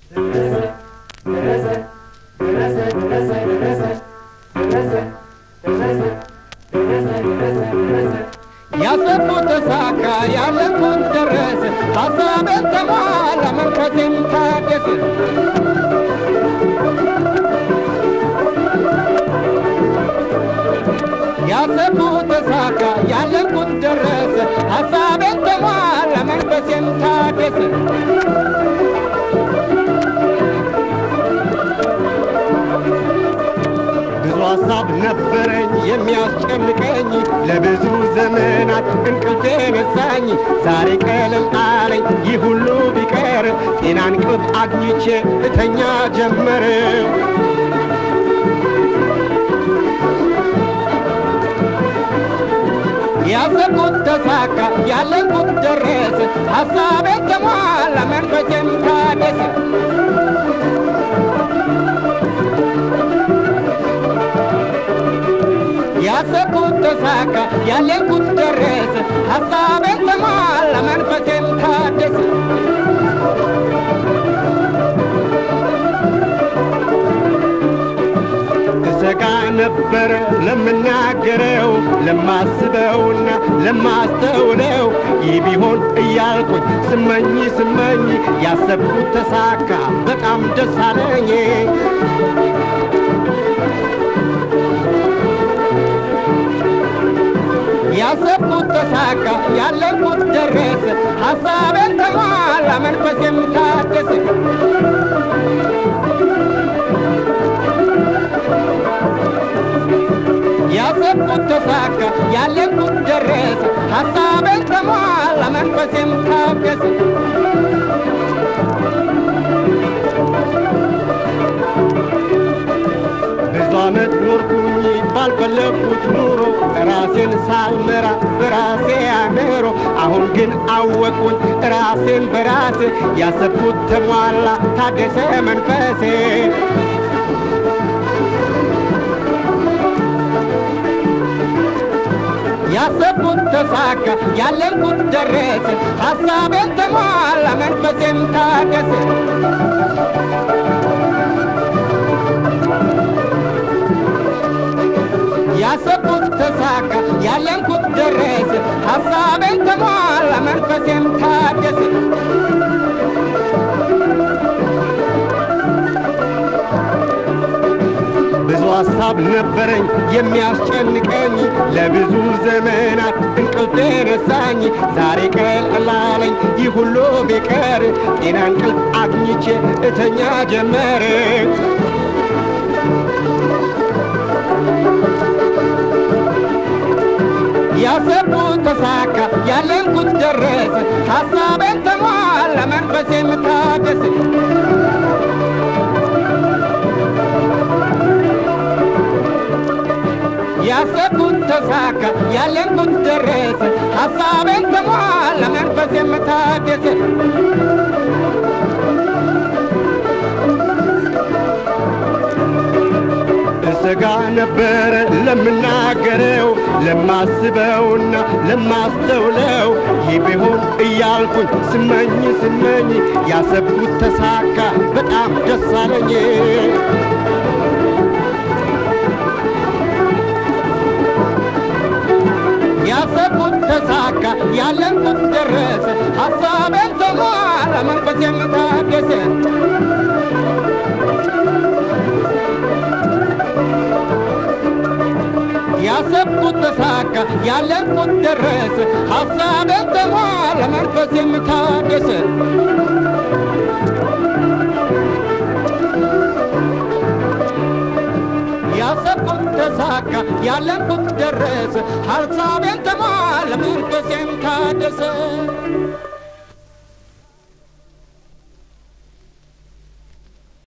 ያሰብኩት ተሳካ፣ ያለምኩት ደረሰ፣ ሀሳቤን ተሟላ፣ መንፈሴም ታደሰ። ያሰብኩት ተሳካ፣ ያለምኩት ደረሰ፣ ሀሳቤን ተሟላ፣ መንፈሴም ታደሰ። ብዙ ሀሳብ ነበረኝ የሚያስጨንቀኝ ለብዙ ዘመናት እንቅልፌ ነሳኝ። ዛሬ ቀለል አለኝ ይህ ሁሉ ቢቀር ጤና እንቅልፍ አግኝቼ እተኛ ጀመር። ያሰብኩት ተሳካ፣ ያለንኩት ደረሰ፣ ሀሳቤን ተሟላ፣ መንፈሴም ታደሰ። ያሰብኩት ተሳካ፣ ያለንኩት ደረሰ፣ ሀሳቤን ተሟላ፣ መንፈሴም ታደሰ። እሰጋ ነበረ ለምናገረው ለማስበውና ለማስተውለው ይህ ቢሆን እያልኩኝ ስመኝ ስመኝ ያሰብኩት ተሳካ፣ በጣም ደስ አለኝ። ያሰብኩት ተሳካ፣ ያለንኩት ደረሰ፣ ሀሳቤን ተሟላ፣ መንፈሴም ታደሰ። ያሰብኩት ተሳካ፣ ያለንኩት ደረሰ፣ ሀሳቤን ተሟላ፣ መንፈሴም ታደሰ። ብዙ ዓመት ኖርኩኝ ባልፈለግኩት ኑሮ ራሴን ሳልመራ በራሴ አእምሮ አሁን ግን አወቅኩኝ ራሴን በራሴ ያሰብኩት ተሟላ ታደሰ መንፈሴ ያሰብኩት ተሳካ ያለንኩት ደረሰ ሀሳቤን ተሟላ መንፈሴም ታደሰ ያሰብኩት ተሳካ ያለንኩት ደረሰ ሀሳቤን ተሟላ መንፈሴም ታደሰ ብዙ ሀሳብ ነበረኝ የሚያስጨንቀኝ ለብዙ ዘመናት እንቅልፍ ነሳኝ። ዛሬ ቀለል አለኝ ይህ ሁሉ ቢቀር ጤና እንቅልፍ አግኝቼ እተኛ ጀመር። ያሰብኩት ተሳካ ያለንኩት ደረሰ ሀሳቤን ተሟላ መንፈሴም ታደሰ ያሰብኩት ተሳካ ያለንኩት ደረሰ ሀሳቤን ተሟላ መንፈሴም ታደሰ እሰጋ ነበረ ለምናገረው ለማስበውና ለማስተውለው ይህ ቢሆን እያልኩኝ ስመኝ ስመኝ ያሰብኩት ተሳካ በጣም ደስ አለኝ። ያሰብኩት ተሳካ ያለንኩት ደረሰ ሀሳቤን ተሟላ መንፈሴም ታደሰ ያሰብኩት ተሳካ ያለንኩት ደረሰ ሀሳቤን ተሟላ መንፈሴም ታደሰ ያሰብኩት ተሳካ ያለንኩት ደረሰ ሀሳቤን ተሟላ መንፈሴም ታደሰ